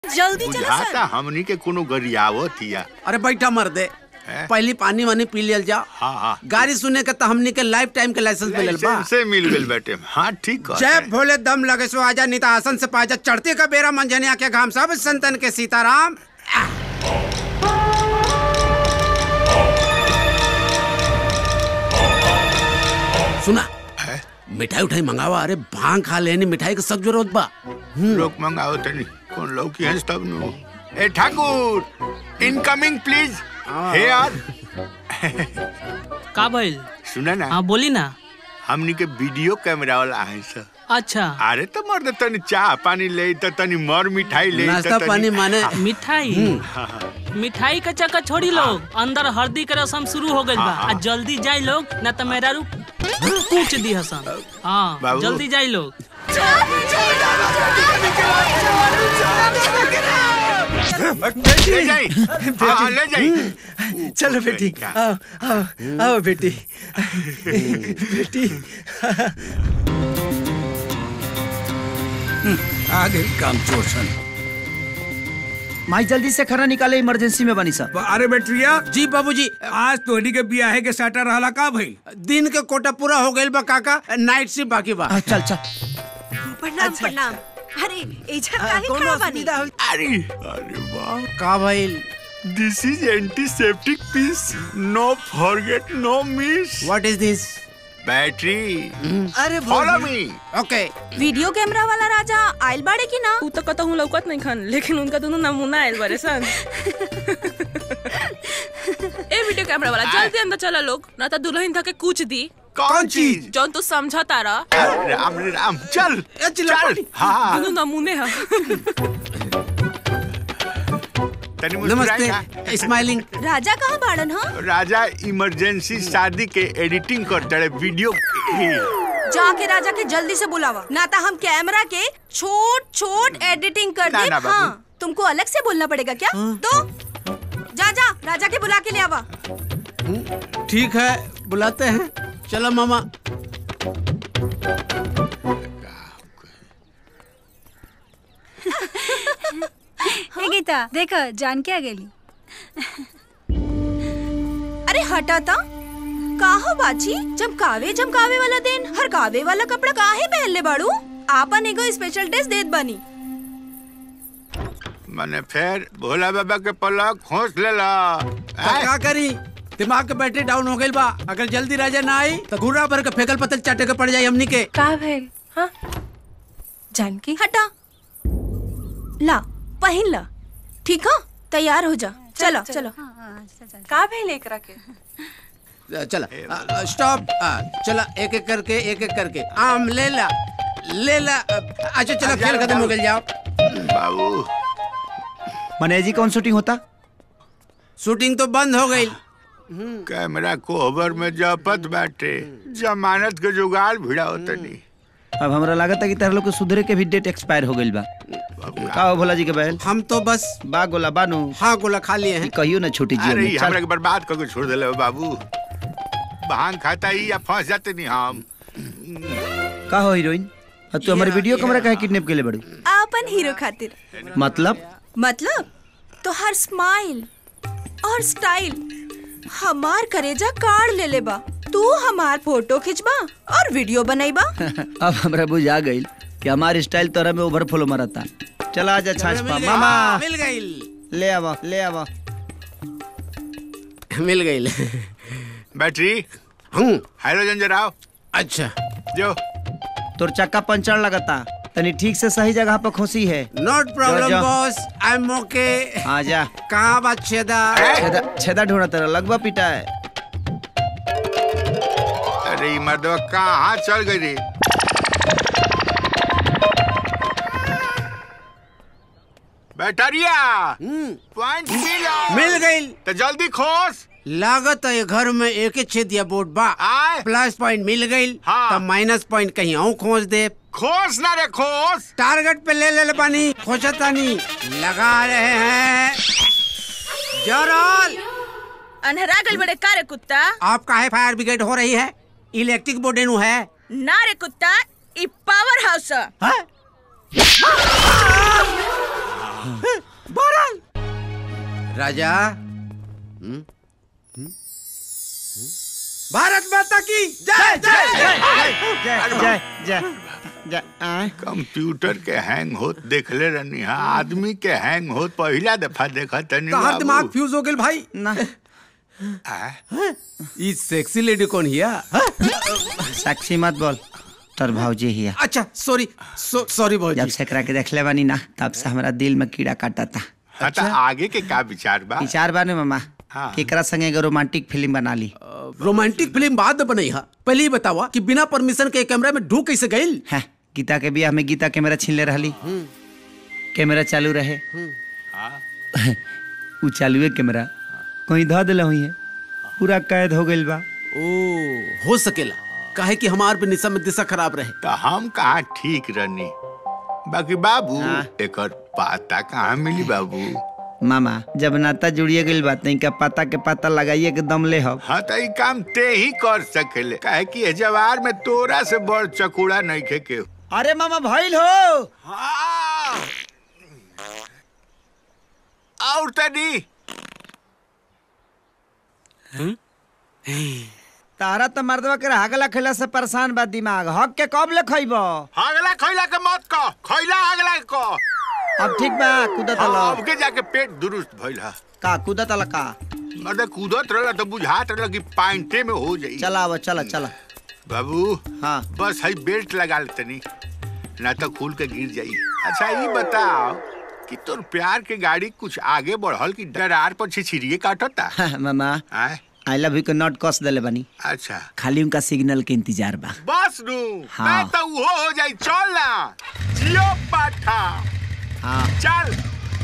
जल्दी चलो बुझाता सर हमनी के कोनो गरियावत हिया अरे बैठा मर दे हैं? पहली पानी वानी पी लियल जा हाँ हाँ गाड़ी सुने के तो हमनी के लाइफ टाइम के लाइसेंस मिलल बा लाइसेंस से मिल गइल बेटे हाँ ठीक कहता जय है। भोले दम लगे सो आजा निता आसन से पाजा चढ़ते का बेरा मंजनिया के घाम सब संतन के सीताराम सुना है? मिठाई उठाई मंगावा अरे भांग खा लेनी मिठाई के सख्त जरूरत बा लोग मंगाओ तनी कौन लोग की हंस तब नु ए ठाकुर इनकमिंग प्लीज हे यार का भइल सुना ना हाँ बोली ना हमनी के वीडियो कैमरा वाला है सर अच्छा अरे तो मर्द तनी चाह पानी ले तो तनी मर मिठाई ले नाश्ता पानी माने मिठाई मिठाई का चक्कर छोड़ी लोग अंदर हल्दी के रसम शुरू हो गइल बा आ जल्दी जाई लोग ना तो मेरा रू कूच दी हसन हाँ बाबू। जल्दी जाई लोग ले जाई हाँ, हाँ, ले जाई चलो बेटी आओ आओ आओ बेटी बेटी आ गई काम चोर सन माई जल्दी से खरा निकाले इमरजेंसी में बनी सब अरे बेटरिया जी बाबूजी आज तोहनी के बियाहे के साटा रहला का भई दिन के कोटा पूरा हो गइल बा काका नाइट शिफ्ट बाकी बा आ, चल चल प्रणाम प्रणाम अरे एजा काहे खड़ा बानी अरे अरे वाह का भइल this is antiseptic piece no forget no miss what is this battery अरे follow me okay video camera वाला राजा आइल बाड़े की ना उ तो कतहु लौकत नहीं खन लेकिन उनका दोनों नमूना आयल बारे सन ए वीडियो कैमरा वाला जल्दी अंदर चला लोग ना तो दुल्हन धके कुछ दी कौन चीज जौन तू समझा तारा अरे राम रे राम चल चिल्ला चल हाँ दोनों नमूने हा तनी मुस्कुराई ना। नमस्ते स्माइलिंग राजा कहाँ बाड़न हा राजा इमरजेंसी शादी के एडिटिंग करते रहे वीडियो जाके राजा के जल्दी से बुलावा ना तो हम कैमरा के छोट छोट एडिटिंग कर ना, दे ना, बाबू। हाँ तुमको अलग से बोलना पड़ेगा क्या तो जा जा राजा के बुला के ले आवा ठीक है बुलाते हैं चलो मामा हे गीता देख जान के आ गेली अरे हटा ता काहो बाची चमकावे चमकावे वाला दिन हर कावे वाला कपड़ा काहे पहन ले बाड़ू आपन एगो स्पेशल ड्रेस देत बनी मैंने फिर भोला बाबा के पलक खोस लेला तो क्या करी दिमाग के बैटरी डाउन हो गई बा अगर जल्दी राजा ना आई तो घूरा भर के फेकल पतल चाटे के पड़ जाई हमनी के का भइल हाँ जानकी हटा ला पहन ला ठीक है तैयार हो जा चलो चलो का भइल एकरा के चला स्टॉप चला एक एक करके एक एक करके आम ले ला ले ला अच्छा चलो खेल खत्म हो गया जाओ बाबू मने जी कौन शूटिंग होता शूटिंग तो बंद हो गई कैमरा कोहबर में जपत बाटे जमानत के जुगाड़ भिड़ा होता नहीं अब हमरा लागत है कि तारा लोग के सुधरे के भी डेट एक्सपायर हो गइल बा का हो भोला जी के बहल हम तो बस बा गोला बानू हाँ गोला खा लिए ई हैं कहियो ना छोटी जी अरे में ई चल हमरा के बर्बाद करके छोड़ देले हो बाबू भांग खाता ही या फंस जाते नहीं हम का हो हीरोइन अब तू हमारे वीडियो कैमरा काहे किडनैप के ले बड़ू आपन हीरो खातिर मतलब मतलब तो हर स्माइल और स्टाइल हमार करेजा काढ़ ले ले बा तू हमार फोटो खिंचबा और वीडियो बनैबा अब हमरा बुझा गइल कि हमार स्टाइल तोरा में ओवरफ्लो मारता चला आजा छाछ मिल पा गई, मामा हाँ, मिल गई ले आवा ले आवा मिल गई बैटरी हूँ हाइड्रोजन जराओ अच्छा जो तोर चक्का पंचर लगता तनी ठीक से सही जगह पर खोसी है नॉट प्रॉब्लम जा। बॉस आई एम ओके आ जा कहाँ बात छेदा छेदा छेदा ढूंढा तेरा लगवा पिटा है अरे ई मर्दवा कहाँ चल गई रे बैटरिया पॉइंट मिला मिल गई तो जल्दी खोस लागत है घर में एक ही छेद या बोर्ड बा आए प्लस पॉइंट मिल गई हाँ। तो माइनस पॉइंट कहीं और खोज दे खोस ना रे खोस टारगेट पे ले ले पानी खोजतानी लगा रहे हैं जरल अनहरा गल बड़े का रे कुत्ता आपका है फायर ब्रिगेड हो रही है इलेक्ट्रिक बोर्डेनु है ना रे कुत्ता ई पावर हाउस हाँ? बहरहाल राजा भारत माता की जय जय जय जय जय जय आय कंप्यूटर के हैंग होत देखले रहनी हा आदमी के हैंग होत पहिला दफा देखा तनी कहाँ दिमाग फ्यूज हो गेल भाई ना ई सेक्सी लेडी कौन हिया साक्षी मत बोल तोर भौजी हिया अच्छा सॉरी सॉरी जब भौजी से एकरा के देखले बानी ना तब से हमरा दिल में कीड़ा काटा था अच्छा आगे के का विचार बा विचार बाने मामा हाँ। केकरा संगे एगो रोमांटिक फिल्म बना ली रोमांटिक फिल्म बाद में बनई हा पहले ही बतावा कि बिना परमिशन के कैमरा में ढूक कैसे गई है गीता के बियाह में गीता कैमरा छीन ले रहली कैमरा चालू रहे उ चालू है कैमरा कहीं ध दिल हुई है पूरा कैद हो गइल बा ओ हो सकेला काहे कि हमार भी निशा में दिशा खराब रहे तो हम कहा ठीक रहनी बाकी बाबू एकर पाता कहाँ मिली बाबू मामा जब नाता जुड़िए गइल बात नहीं का पता के पता लगाइए के दम ले हो हाँ तो ई काम ते ही कर सकेले काहे कि ए जवार में तोरा से बड़ चकूड़ा नहीं खे के अरे मामा भइल हो हाँ और तनी तारा तो मर्दवा के हागला खैला से परेशान बा दिमाग हक के कब ले खइबो अगला खैला के मत कह खैला अगला के कह अब ठीक बा कूदत हाँ, अलो अब के जाके पेट दुरुस्त भइल हा का कूदत अला का मतलब कूदत रहला तो बुझात रहला कि पाइंटे में हो जाई चला अब चला चला बाबू हाँ बस हई बेल्ट लगा ले तनी ना तो खुल के गिर जाई अच्छा ये बताओ कि तोर प्यार के गाड़ी कुछ आगे बढ़ल कि डरार पर छिछिरिए काटता मामा आय आई लव यू के नोट कस देले बानी अच्छा खाली उनका सिग्नल के इंतजार बा बस नू हाँ। मैं तो वो हो जाई चल ना जियो पाठा हाँ चल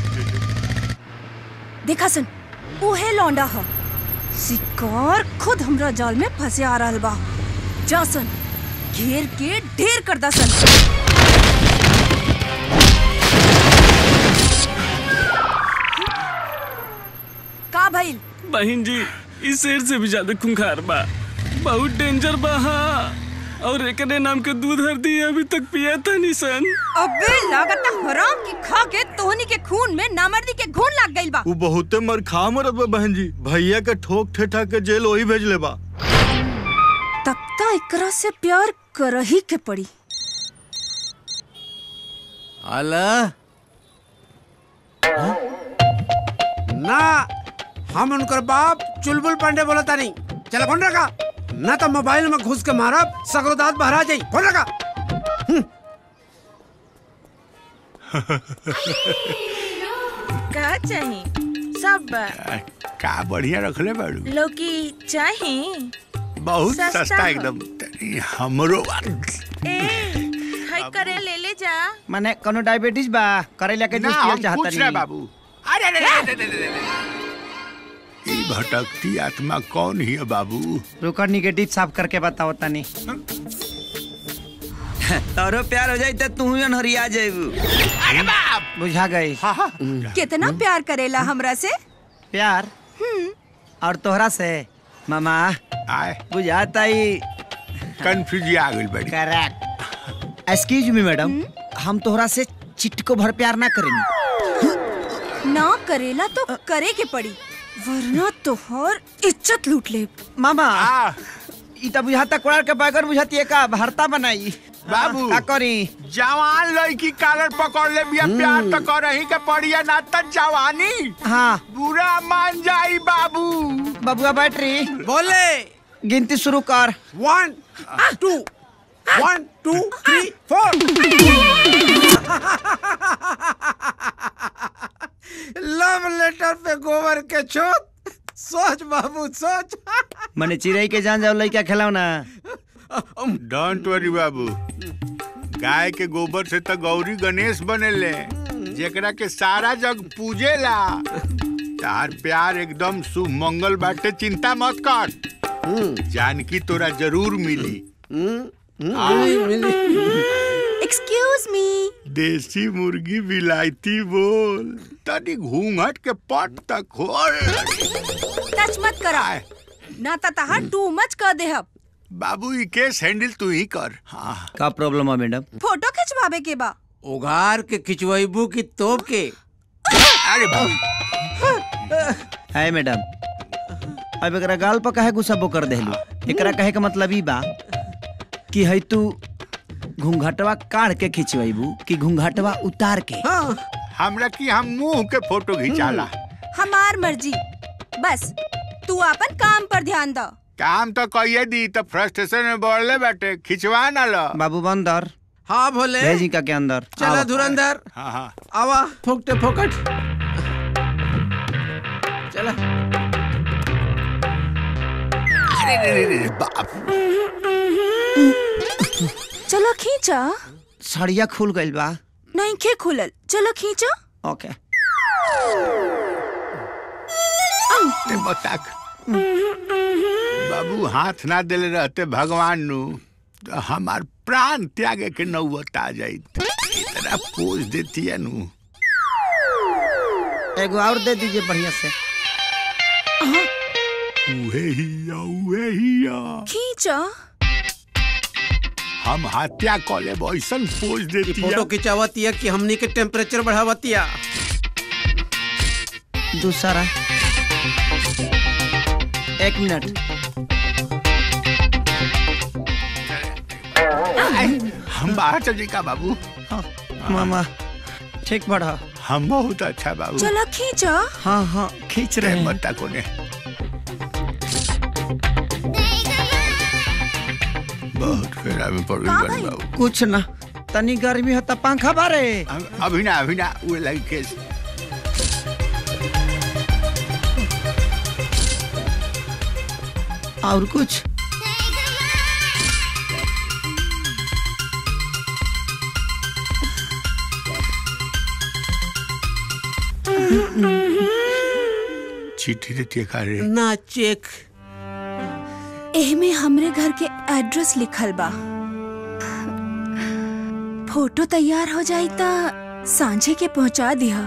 देखा सुन उहे लौंडा ह शिकार खुद हमरा जाल में फंसे आ रहल बा जा सन घेर के ढेर कर दा सन का भइल बहन जी इस शेर से भी ज्यादा खूंखार बा बहुत डेंजर बा हाँ और एकने नाम के दूध हरदी अभी तक पिया था निशन अबे लागता हराम की खा के तोहनी के खून में नामर्दी के घून लाग गइल बा वो बहुते मर खा मरत बा बहन जी भैया के ठोक ठेठा के जेल वही भेजले बा तब त एकरा से प्यार करही के पड़ी अला हाँ? ना हम उनकर बाप चुलबुल पांडे बोलता नहीं चला फोन रखा ना तो मोबाइल में घुस के मारब सगरो दांत बहरा जाई फोन रखा का चाही सब बा आ, का बढ़िया रखले बाड़ू लौकी चाही बहुत सस्ता सस्ता हो। एकदम तनी हमरो ए हाय करे ले ले जा माने कोनो डायबिटीज बा करेला के ना जूस हम पियल चाहता पूछ रहे बाबू अरे अरे अरे, अरे, अरे, अरे। ई भटकती आत्मा कौन ही है बाबू रुकर निगेटिव साफ करके बताओ तनी तोरो प्यार हो जाई त तू ही अनहरिया जाइबू अरे बाप बुझा गई हाँ हाँ कितना प्यार करेला हमरा से प्यार और तोहरा से मामा आए बुझाता ही कंफ्यूज आ गई बड़ी करेक्ट एक्सक्यूज मी मैडम हम तोहरा से चिटको भर प्यार ना करेनी ना करेला तो करे के पड़ी वरना तोहर इज्जत लूट ले मामा आ ई त बुझाता कोड़ार के बैगन बुझाती है का भरता बनाई बाबू। का करी जवान लड़की कालर पकड़ ले बिया प्यार तो करही के पड़िया ना त जवानी हाँ बुरा मान जाई बाबू बबुआ बैटरी बोले गिनती शुरू कर one two one two three four love letter पे गोबर के छोट सोच बाबू सोच मने चिड़ै के जान जाओ लइका खिलाओ ना डोंट वरी बाबू गाय के गोबर से तो गौरी गणेश बनेले जेकरा के सारा जग पूजेला तार प्यार एकदम शुभ मंगल बाटे चिंता मत कर जानकी तोरा जरूर मिली एक्सक्यूज मी देसी मुर्गी विलायती बोल तनी घूंघट के पट तक खोल टच मत करा ना त तहार टू मच कर देहब बाबू ई केस हैंडल तू ही कर हाँ का प्रॉब्लम है मैडम फोटो खिंचवावे के बा उघार के खिंचवाइबू की तोप के अरे बाप है मैडम अब एकरा गाल पर काहे गुस्सा कर देलू एकरा कहे के मतलब ई बा कि है तू घूंघटवा काढ़ के खिंचवाइबू कि घूंघटवा उतार के हमरा की हम मुंह के फोटो खिंचाला हमार मर्जी बस तू अपन काम पर ध्यान दो काम तो कहिए दी तो फ्रस्ट्रेशन में बढ़ले बाटे खिंचवा ना लो बाबू बंदर हाँ भोले भेजी का के अंदर चला आवा। धुरंधर हाँ हाँ आवा फोकटे फोकट चला अरे रे रे रे बाप चलो खींचा सड़िया खुल गइल बा नहीं खे खुलल चलो खींचा ओके ते बताक बाबू हाथ ना देले रहते भगवान नु तो हमार प्राण त्यागे के नौबत आ जाई इतना पोज देती है नु एगो और दे दीजिए बढ़िया से उहे हिया उहे हिया खींचा हम हत्या कॉले ऐसन पोज देती है फोटो खिंचावतिया कि हमनी के टेम्परेचर बढ़ावतिया दूसरा एक मिनट हम बाहर चल जाई का बाबू हाँ, मामा ठीक बढ़ा हम बहुत अच्छा बाबू चलो खींचा हाँ हाँ खींच रहे हैं मत कोने बहुत फेरा में पड़ का गई भाई? बाबू कुछ ना तनी गर्मी हो त पंखा बारे हम- अभी ना अभी ना वो लगी केस और कुछ चिट्ठी देती है खा रे ना चेक एहमे हमरे घर के एड्रेस लिखल बा फोटो तैयार हो जाई त सांझे के पहुंचा दिया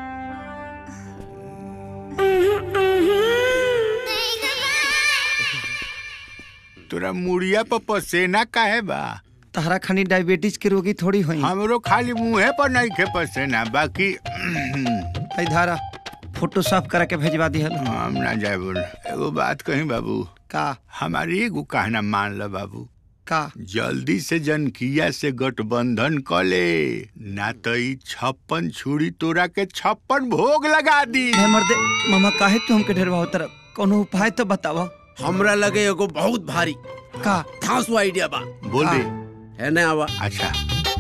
तोरा मुड़िया पर पसेना काहे बा तहरा खनी डायबिटीज के रोगी थोड़ी होई हमरो खाली मुंहे पर नहीं खे पसेना बाकी है धारा फोटो साफ करा के भेजवा दी हम ना जाए बोल एगो बात कही बाबू का हमारी एगो कहना मान ल बाबू का जल्दी से जनकिया से गठबंधन क ले ना तो ई छप्पन छुरी तोरा के छप्पन भोग लगा दी हे मर्दे मामा काहे तू हमके ढेरवा होतर कोनो उपाय तो बतावा हमरा लगे एगो बहुत भारी का थासु आइडिया बा बोल दे है ना आवा अच्छा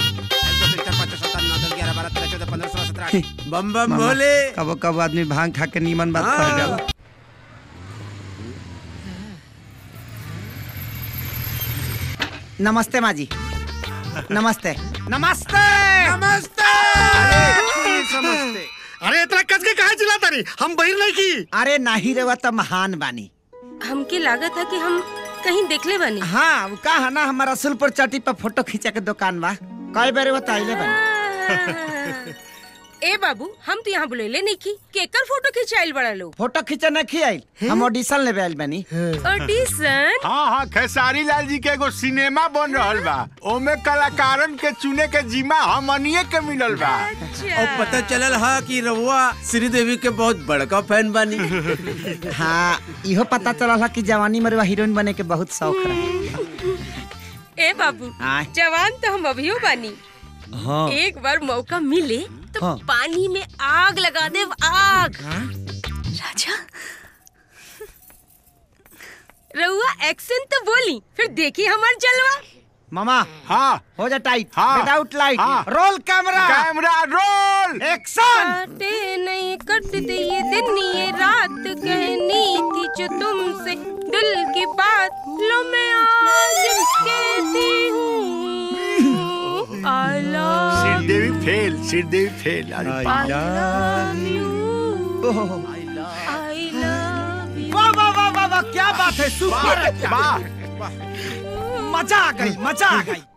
बम बम मामा, भोले कबो कबो आदमी भांग खा के नीमन बात हाँ। कर जाला नमस्ते माँ जी नमस्ते नमस्ते नमस्ते नमस्ते अरे इतना कस के कहा चिल्लाता रही हम बहिर नहीं की अरे नाही रेवा त महान बानी हमके लागत है कि हम कहीं देखले बनी हाँ का है ना हमारा रसुलपुर चौटी पर फोटो खींचा के दुकान बा कई बार बताइले बानी ए बाबू हम तो यहाँ बुलेले नहीं की केकर फोटो खिंचाइल बड़ा लोग फोटो खींचा नहीं आई हम ऑडिशन लेवे आइल बानी ऑडिशन हाँ हाँ खेसारी लाल जी के एगो सिनेमा बन रहल बा ओमे कलाकारन के चुने के जिम्मा हमनिए के मिलल बा और पता चलल हा कि रउआ श्रीदेवी के बहुत बड़का फैन बानी हाँ इहो पता चला कि जवानी में हीरोइन बने के बहुत शौक रहे ए बाबू हाँ। जवान तो हम अभियो बानी हाँ एक बार मौका मिले तो हाँ। पानी में आग लगा दे आग राजा रउआ एक्शन तो बोली फिर देखी हमार जलवा मामा हाँ हो जा टाइट हाँ। विदाउट लाइट हाँ। Roll camera camera roll action काटे नहीं कटते ये दिन ये रात कहनी थी जो तुमसे दिल की बात लो मैं आज कहती हूँ I love Sridevi fail Sridevi fail अरे बाप। ओहो I love you वाह वाह वाह वाह वाह क्या बात है सुपर वाह मजा आ गई मजा आ गई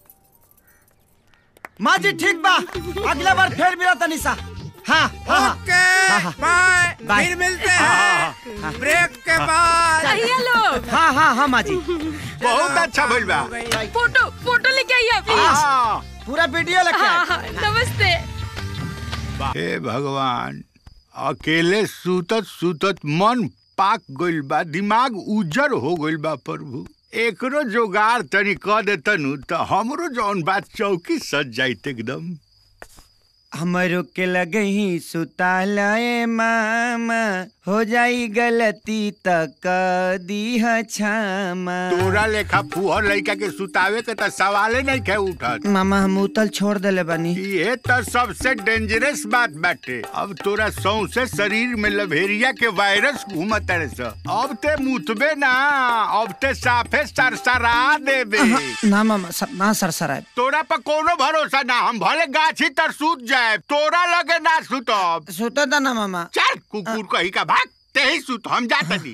माँ जी ठीक बा अगला बार फिर मिला तनिषा हाँ हाँ हाँ ओके हाँ, हाँ। Bye bye. फिर मिलते हैं ब्रेक के बाद कहिए लोग हाँ हाँ हाँ माँ जी बहुत अच्छा भइल बा फोटो फोटो लेके आइए प्लीज हाँ पूरा वीडियो लेके हाँ आए हाँ नमस्ते हे भगवान अकेले सुतत सुतत मन पाक गइल बा दिमाग उजर हो गइल बा प्रभु एकरो जोगार तनी क देतनु त हमरो जौन बात चौकी सज जाइत एकदम हमरो के लगे ही सुतालय मामा हो जाई गलती तक दीह क्षमा तोरा लेखा फुहर लइका के सुतावे के त सवाले नहीं खे उठत मामा हम उतल छोड़ देले बानी ये तो सबसे डेंजरस बात बाटे अब तोरा सौंसे शरीर में लभेरिया के वायरस घूमत रहे स अब ते मुतबे ना अब ते साफे सरसरा देबे ना मामा सर, ना सरसराय तोरा पर कोनो भरोसा ना हम भले गाछी तर सूत जाए तोरा लगे ना सुतब सुता था ना मामा चल कुकुर कही का भाग ते ही सुत हम जात दी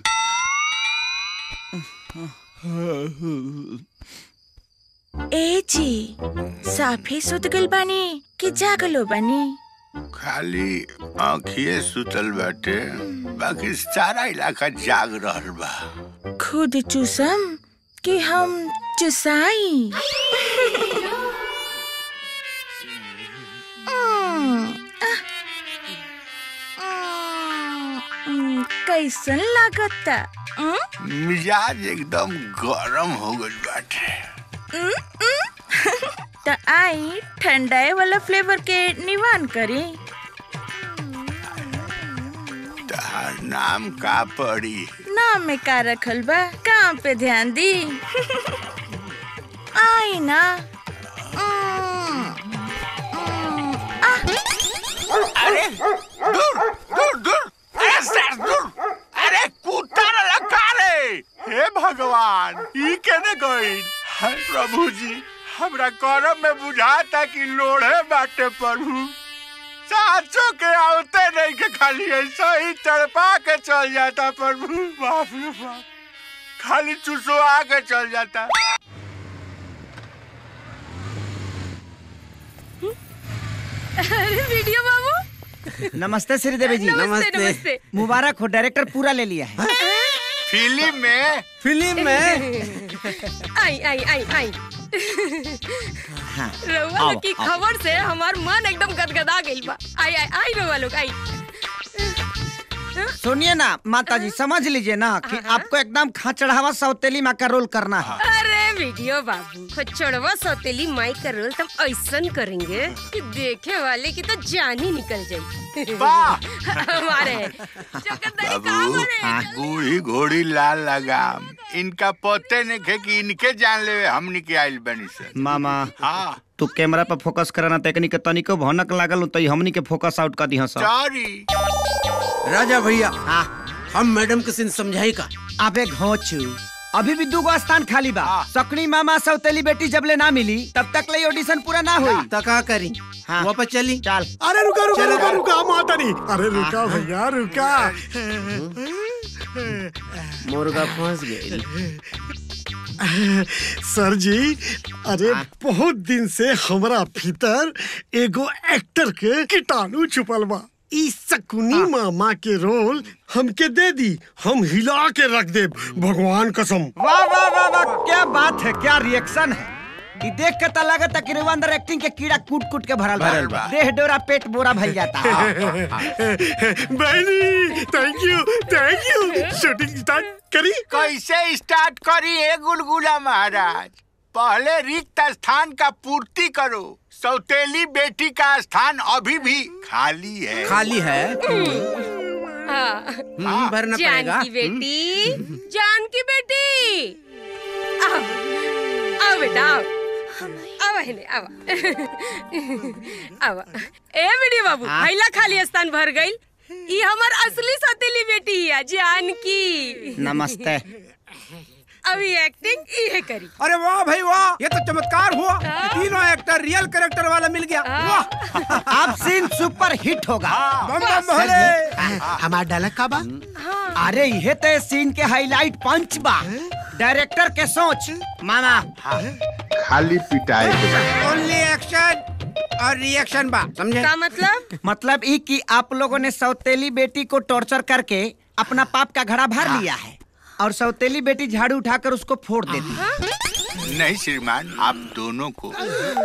ए जी साफे सुत गइल बानी कि जागलो बानी खाली आँखिए सुतल बाटे बाकी सारा इलाका जाग रहल बा खुद चूसम कि हम चुसाई उम्म, आह, उम्म, कैसन लागता उम्म? मिजाज एकदम गरम हो गइल बाटे त आई ठंडाए वाला फ्लेवर के निवान करी तहार नाम का पड़ी नाम में का रखल बा काम पे ध्यान दी आई ना उम्म, उम्म, आह, अरे दूर दूर दूर अरे सर दूर अरे कुत्ता न लगा रे हे भगवान ई केने गइल हाय प्रभु जी हमरा करम में बुझाता कि लोढ़े बाटे प्रभु साचो के आवते नहीं के खाली ऐसा ही तड़पा के चल जाता प्रभु बाप रे बाप खाली चुसवा के चल जाता अरे वीडियो बाबू नमस्ते श्रीदेवी जी नमस्ते नमस्ते मुबारक हो डायरेक्टर पूरा ले लिया है फिल्म में फिल्म में आई आई आई आई हाँ रउआ आओ, लोग की आओ। खबर से हमार मन एकदम गदगदा गइल बा आई आई आई रउआ लोग आई सुनिए ना माता जी समझ लीजिए ना कि आपको एकदम खाचड़ावा सौतेली माँ का रोल करना है अरे वीडियो बाबू खच्चड़वा सौतेली माई का रोल तुम ऐसन करेंगे कि देखे वाले की तो जान ही निकल जाए वाह हमारे चकंदरी कहाँ बाबू बने? बूढ़ी घोड़ी लाल लगाम इनका पते नहीं खे कि इनके जान लेवे हमनी के आइल बनी से मामा हाँ तू कैमरा पर फोकस करना तकनी के तनिको भनक लागल तो हमनी के फोकस आउट कर दी सब सॉरी राजा भैया हाँ हम मैडम के सिन समझाई का अबे घोचू अभी भी दूगो स्थान खाली बा हाँ। सकनी मामा सौतेली बेटी जब ले ना मिली तब तक ले ऑडिशन पूरा ना हुई तो का करी हाँ। वापस चली चल अरे रुका रुका चलो, रुका चलो। रुका माता नहीं अरे रुका भैया रुका मुर्गा फंस गई सर जी अरे बहुत दिन से हमरा भीतर एगो एक्टर के कीटाणु छुपल बा ई शकुनी मामा के रोल हमके दे दी हम हिला के रख दे भगवान कसम वाह वाह वाह वाह क्या बात है क्या रिएक्शन है कि देख के तो लगता है कि रेवा अंदर एक्टिंग के कीड़ा कूट कूट के भरल बा। भरल बा। देह डोरा पेट बोरा भइल जाता बहनी thank you thank you shooting start करी कैसे स्टार्ट करी है गुलगुला महाराज पहले रिक्त स्थान का पूर्ति करो सौतेली बेटी का स्थान अभी भी खाली है खाली है हाँ हम्म, भरना जान पड़ेगा की बेटी जान की बेटी आओ आओ बेटा आओ आओ हेले आओ आओ ए बेटी बाबू पहला खाली स्थान भर गइल ई हमर असली सौतेली बेटी है जानकी नमस्ते अभी एक्टिंग इहे करी अरे वाह भाई वाह ये तो चमत्कार हुआ कि तीनों एक्टर रियल कैरेक्टर वाला मिल गया वाह अब सीन सुपर हिट होगा बम बम भोले हमारा डायलॉग का बा अरे ये तो सीन के हाईलाइट पंच बा डायरेक्टर के सोच मामा खाली पिटाई के बाद। ओनली एक्शन और रिएक्शन बा समझे का मतलब मतलब ई कि आप लोगों ने सौतेली बेटी को टॉर्चर करके अपना पाप का घड़ा भर लिया है और सौतेली बेटी झाड़ू उठाकर उसको फोड़ देती है नहीं श्रीमान आप दोनों को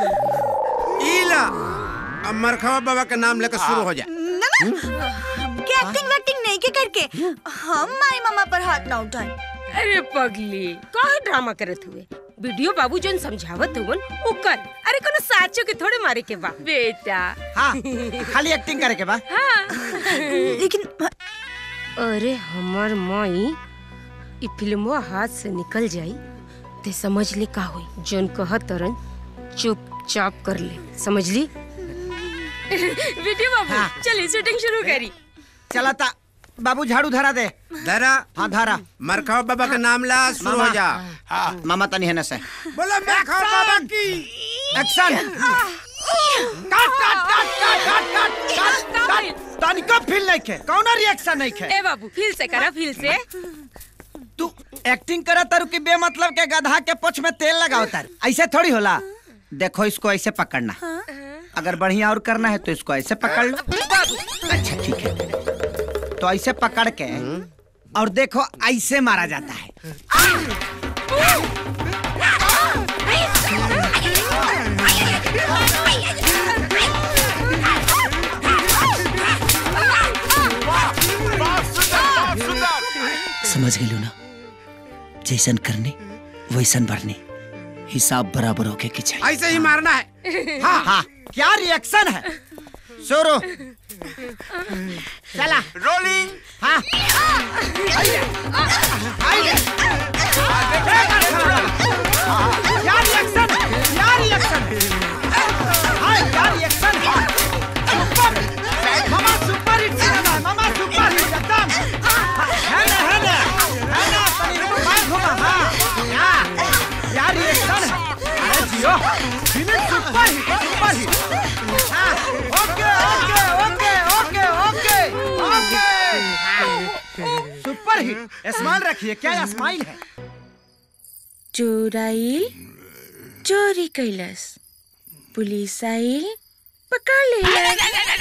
इला अब मरखवा बाबा का नाम लेकर शुरू हो जाए एक्टिंग वैक्टिंग नहीं के करके हम माई मामा पर हाथ ना उठाए अरे पगली काहे ड्रामा करत हुए वीडियो बाबू जोन समझावत हुवन उ कर अरे कोनो साचो के थोड़े मारे के बा बेटा हाँ खाली एक्टिंग करे के बा लेकिन अरे हमार माई ई फिल्मवा हाथ से निकल जाई ते समझ ले का होई जोन कहत तरन चुपचाप कर ले समझ ली वीडियो बाबू चलिए शूटिंग शुरू करी चला ता बाबू झाड़ू धरा दे धरा हाँ धरा मरखाओ बाबा का नाम ला शुरू हो जा मामा तनी है न से बोलो मरखाओ बाबा की एक्शन काट काट काट काट काट काट काट काट तनिको फील नहीं खे कौनो रिएक्शन नहीं खे ए बाबू फील से करा फील से तू एक्टिंग करा तारू की बेमतलब के गधा के पोछ में तेल लगाओ तार ऐसे थोड़ी होला देखो इसको ऐसे पकड़ना अगर बढ़िया और करना है तो इसको ऐसे पकड़ लो अच्छा ठीक है तो ऐसे पकड़ के और देखो ऐसे मारा जाता है समझ गई ना जैसन करनी वैसन भरनी हिसाब बराबर होके की चाहिए ऐसे ही मारना है हाँ हाँ क्या रिएक्शन है शुरू चला रोलिंग हाँ क्या रिएक्शन क्या रिएक्शन हाँ क्या रिएक्शन सुपर मामा सुपर हिट सिनेमा है मामा सुपर हिट एकदम है ना है ना है ना अपनी बात घुमा हाँ क्या क्या रिएक्शन है अरे जियो film super hit super hit हाँ okay okay okay okay okay okay super hit smile रखिए क्या स्माइल है चोराइल चोरी कैलस पुलिस आइल पकड़ लेलस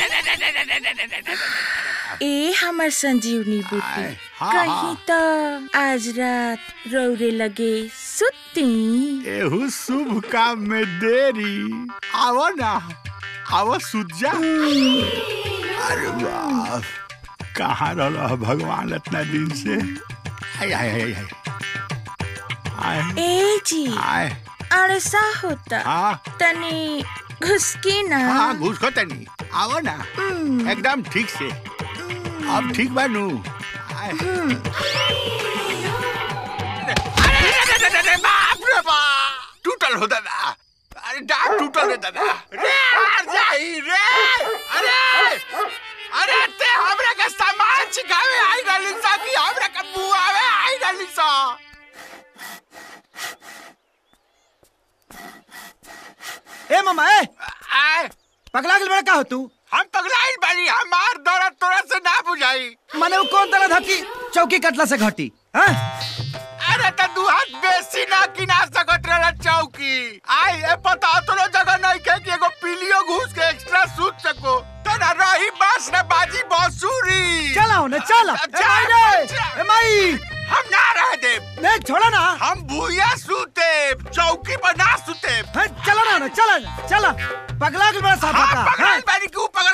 ए हमर संजीवनी बूटी हाँ, कहीं तो आज रात रौरे लगे सुती एहू शुभ काम में देरी आवो ना आवो सुजा अरे बाप कहाँ रहो भगवान इतना दिन से आय आय आय आय आय ए जी आय अड़सा होता हाँ तनी घुसकी ना हाँ घूस को तनी आवो ना एकदम ठीक से अब ठीक बानू आय। अरे रे, रे, रे, रे, रे, बाप रे बाप टूटल हो दादा अरे डाक टूटल रे दादा रे आ जाई रे अरे अरे ते हमरा के सामान छिकावे आई रहली सा कि हमरा के बुआवे आई रहली सा ए मामा ए आय पगला गेल बड़ा का हो तू हम पगलाइल बानी हमार दर्द तोरा से ना बुझाई माने वो कौन तरह धकी चौकी कटला से घटी हाँ अरे त दू हाथ बेसी ना किना सकत रहला चौकी आई ए पता तोरो जगह नहीं के कि एगो पीलियो घूस के एक्स्ट्रा सूत सको तो ना रही बस ना बाजी बांसुरी चलाओ ना चला ए माई रे ए माई हम ना रह दे नहीं छोड़ा ना हम भूया सूते चौकी पर ना सूते है, चला ना ना चला चला पगला गेल बड़ा साफा हाँ का पकड़ल बानी क्यों पकड़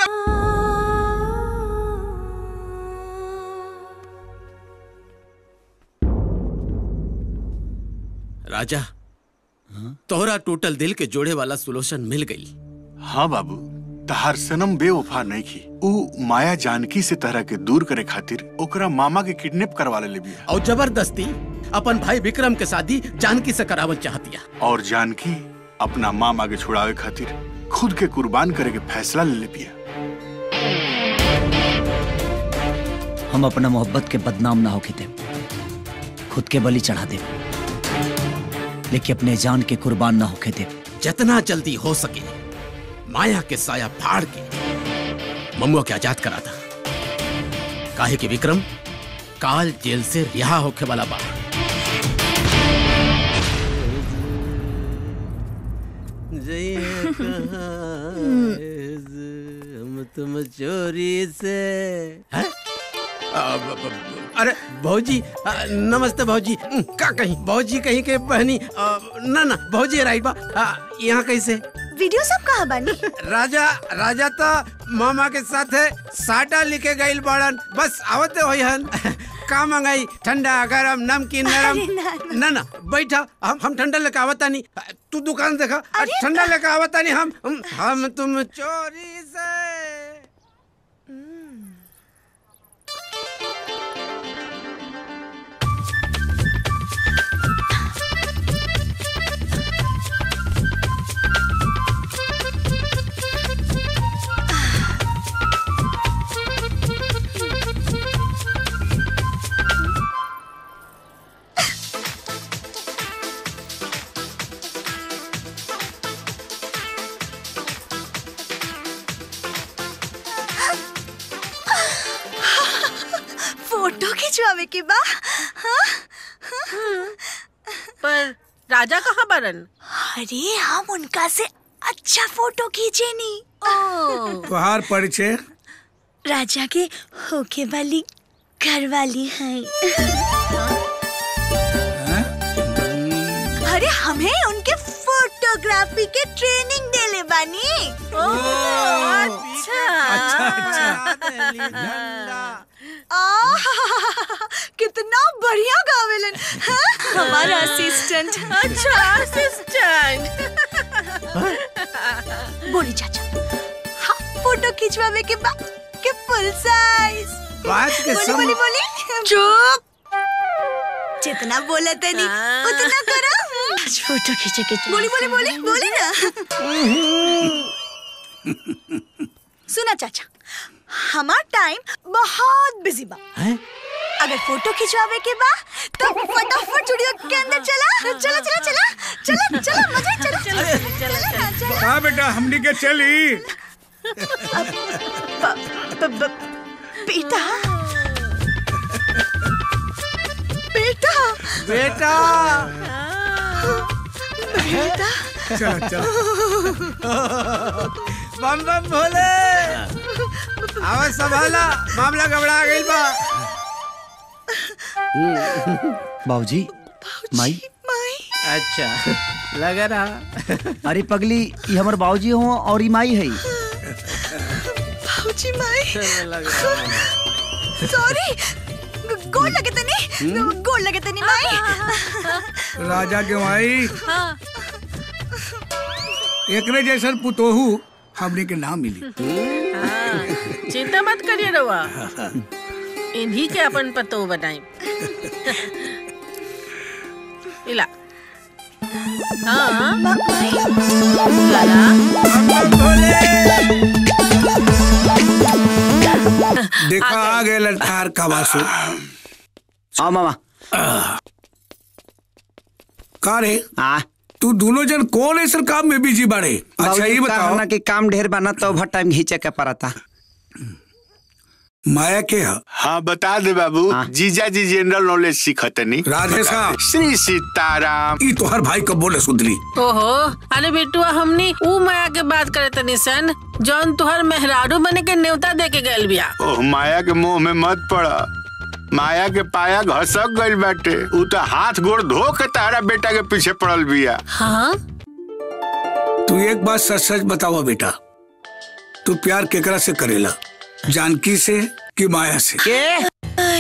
राजा तोहरा टोटल दिल के जोड़े वाला सोल्यूशन मिल गई हाँ बाबू तहार सनम बेवफा नहीं की ऊ माया जानकी से तरह के दूर करे खातिर ओकरा मामा के किडनैप करवा ले बिया और जबरदस्ती अपन भाई विक्रम के शादी जानकी से करावल चाहतिया और जानकी अपना मामा के छुड़ावे खातिर खुद के कुर्बान करे के फैसला ले ले बिया हम अपना मोहब्बत के बदनाम ना होके दे खुद के बलि चढ़ा दे लेकिन अपने जान के कुर्बान ना होके दे जितना जल्दी हो सके माया के साया फाड़ के ममुआ के आजाद करा था काहे कि विक्रम काल जेल से रिहा होके वाला बा हम तुम चोरी से हैं? आ, ब- ब- अरे भौजी आ, नमस्ते भौजी का कहीं भौजी कहीं के बहनी आ, ना ना भौजी राइट बा आ, यहाँ कैसे वीडियो सब कहाँ बानी राजा राजा तो मामा के साथ है साटा लिखे गईल बड़न बस आवते होई हन का मंगाई ठंडा गरम नमकीन नरम अरे ना, ना ना बैठा हम हम ठंडा लेके आवता नहीं तू दुकान देखा ठंडा लेके आवता नहीं हम हम, हम तुम चोरी से फोटो खिंचवावे के बा हाँ? पर राजा कहाँ बरन अरे हम उनका से अच्छा फोटो खींचे नी तोहार परिचय राजा के होके वाली घर वाली है अरे हमें उनके फोटोग्राफी के ट्रेनिंग देले बानी अच्छा आह, कितना बढ़िया गावेलन हाँ? हमारा असिस्टेंट अच्छा असिस्टेंट बोली चाचा हाँ फोटो खिंचवावे के बाद के फुल साइज बात के बोली सम- बोली बोली चुप जितना बोला तनी उतना करो फोटो खींचे के बोली बोली बोली बोली ना सुना चाचा हमार टाइम बहुत बिजी बा अगर फोटो खिंचवावे के बा तो फटाफट स्टूडियो के अंदर चला चला चला चला चला चला मजा ही चला चला चला ना, चला कहा बेटा हमनी के चली ब- ब- बेटा बेटा बेटा बेटा चला चला बम बम भोले आवाज संभाला मामला गबड़ा गईल बा बाबूजी माई अच्छा लगा रहा अरे पगली ये हमर बाबूजी हो और ई माई है भाऊजी माई सॉरी गोड़ लगे तनी गोड़ लगे तनी माई राजा के माई एकरे जैसन पुतोहू हमनी के नाम मिली हाँ, चिंता मत करिए रवा इन्हीं के अपन पतो बनाई इला हाँ लाला देखा आ गए ललकार का वासु आ मामा का रे तू दोनों जन कौन ऐसा काम में बिजी बाड़े अच्छा ये बताओ ना कि काम ढेर बना तो भर टाइम घींचे के पड़ता माया के है हाँ बता दे बाबू जीजा जी जनरल नॉलेज सीखतनी राधे साहब। श्री सीताराम ई तोहर भाई कब बोले सुधली ओहो अरे बिटुआ हमनी ऊ माया के बात करे तनी सन जौन तुहर मेहरारू बने के न्योता दे के गैल बिया ओह माया के मुंह में मत पड़ा माया के पाया घसक गइल बाटे उ तो हाथ गोड़ धो के तारा बेटा के पीछे पड़ल बिया हाँ तू एक बात सच सच बतावा बेटा तू प्यार केकरा से करेला जानकी से कि माया से के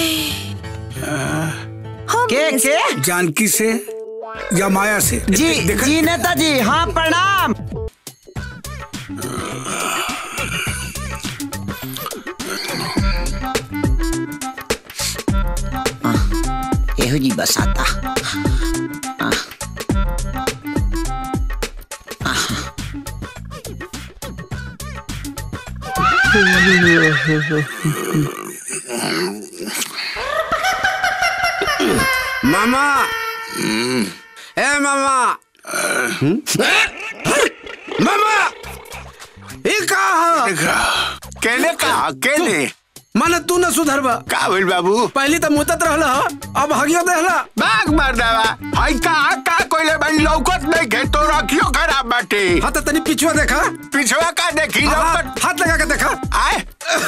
के के जानकी से या माया से जी जी नेताजी हाँ प्रणाम एहो जी बसाता हाँ। मामा ए मामा मामा ये कहा केने कहा केने माने तू न सुधरबा का भइल बाबू पहली तो मुतत रहला अब हगियो देहला बाग मार देवा हई कहा का कोइले भाई लौकत नहीं के तो रखियो खराब बाटे हाँ तो तनी पिछुआ देखा पिछवा का देखी हाँ, लौकत हाथ लगा के देखा आए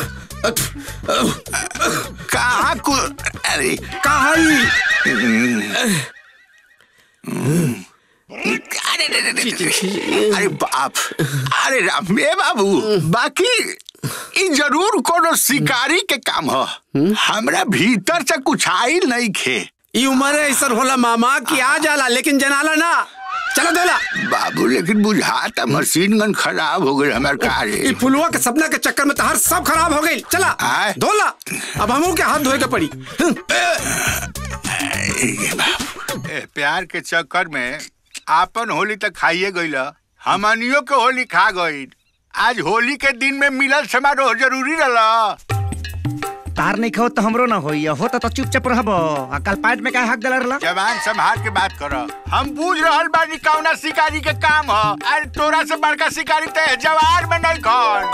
कहा कु अरे कहा अरे रे रे रे रे। अरे बाप अरे राम ए बाबू बाकी ई जरूर कोनो शिकारी के काम ह हमरा भीतर से कुछ आइल नहीं खे ई उम्र ऐसा होला मामा कि आ जाला लेकिन जनाला ना चलो दोला बाबू लेकिन बुझाता मशीन गन खराब हो गई हमार कार ई फुलवा के सपना के चक्कर में तहार सब खराब हो गई चला धोला अब हमू के हाथ धोए के पड़ी ए, प्यार के चक्कर में आपन होली तक खाइए गईल हमनियो के होली खा गईल आज होली के दिन में मिलल समारोह जरूरी रहला तार नहीं खाओ तो हमरो ना होई होता तो चुपचाप रहबो आ कल पाइट में का हक गलर ला जवान संभाल के बात कर हम बूझ रहल बानी कौना शिकारी के काम ह अरे तोरा से बड़का शिकारी ते जवार में नहीं खन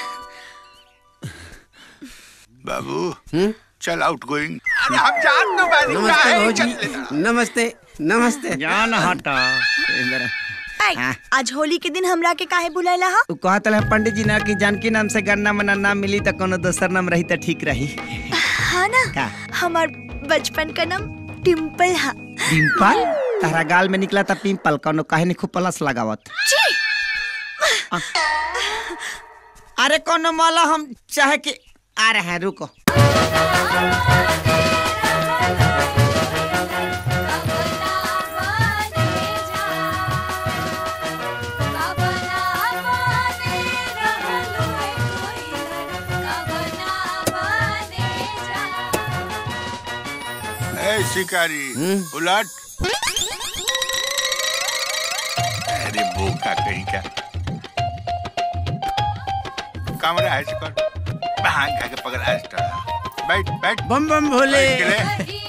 बाबू चल आउट गोइंग अरे हम जान दो बानी नमस्ते काहे भौजी चल लेता? नमस्ते नमस्ते जान हटा आई, आज होली के दिन हमरा के काहे बुलाइला हा उ कहत है पंडित जी ना कि जानकी नाम से गन्ना मना नाम मिली तो कोनो दोसर नाम रही तो ठीक रही हाँ ना का हमार बचपन का नाम टिम्पल हा पिंपल तारा गाल में निकला था पिंपल कोनो काहे नहीं खूब प्लस लगावत जी अरे कोनो माला हम चाहे कि आ रहे हैं रुको ए शिकारी उलट अरे बोका कहीं का कमरा है शिकर भांग खा के पकड़ आज बैठ बैठ बम बम भोले बैठ के ले।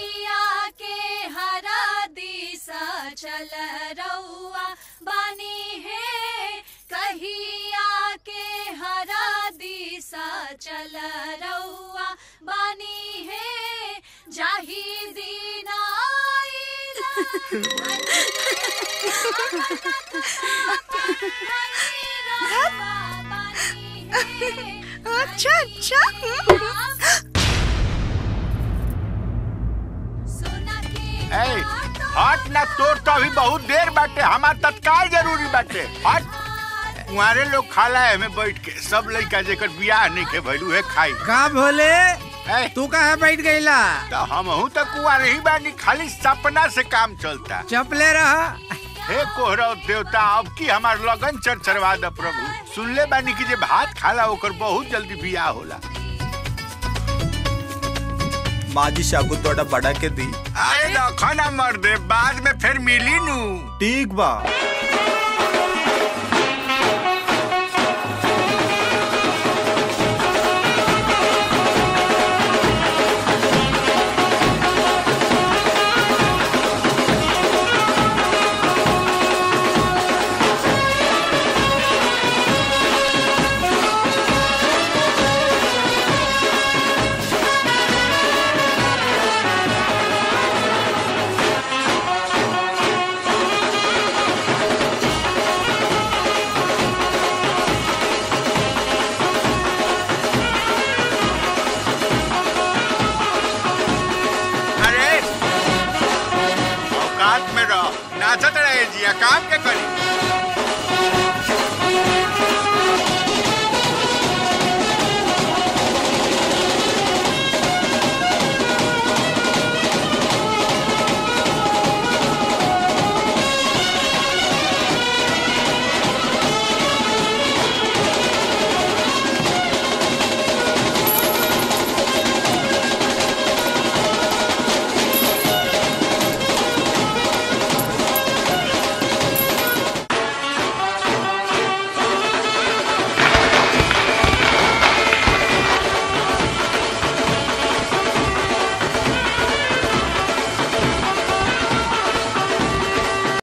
चल रउआ बानी है कहिया के हरा दिशा चल रउआ बानी है जाही दीना अच्छा अच्छा ए हट ना तोर तो अभी बहुत देर बाटे हमार तत्काल जरूरी बाटे हट कुंवारे लोग खाला है में बैठ के सब लड़का जेकर बियाह नहीं के भइलू है खाई का भोले तू कहा बैठ गईला तो हम हूँ तो कुंवारे ही बानी खाली सपना से काम चलता चपले रहा हे कोहरा देवता अब की हमार लगन चरचरवा द प्रभु सुनले बानी कि जे भात खाला ओकर बहुत जल्दी बियाह होला माजी सागु तोड़ा बड़ा के दी अरे रखो ना मर्दे बाद में फिर मिली नू ठीक बा अरे औकात में रहो नाचत रहे जिया काम के करी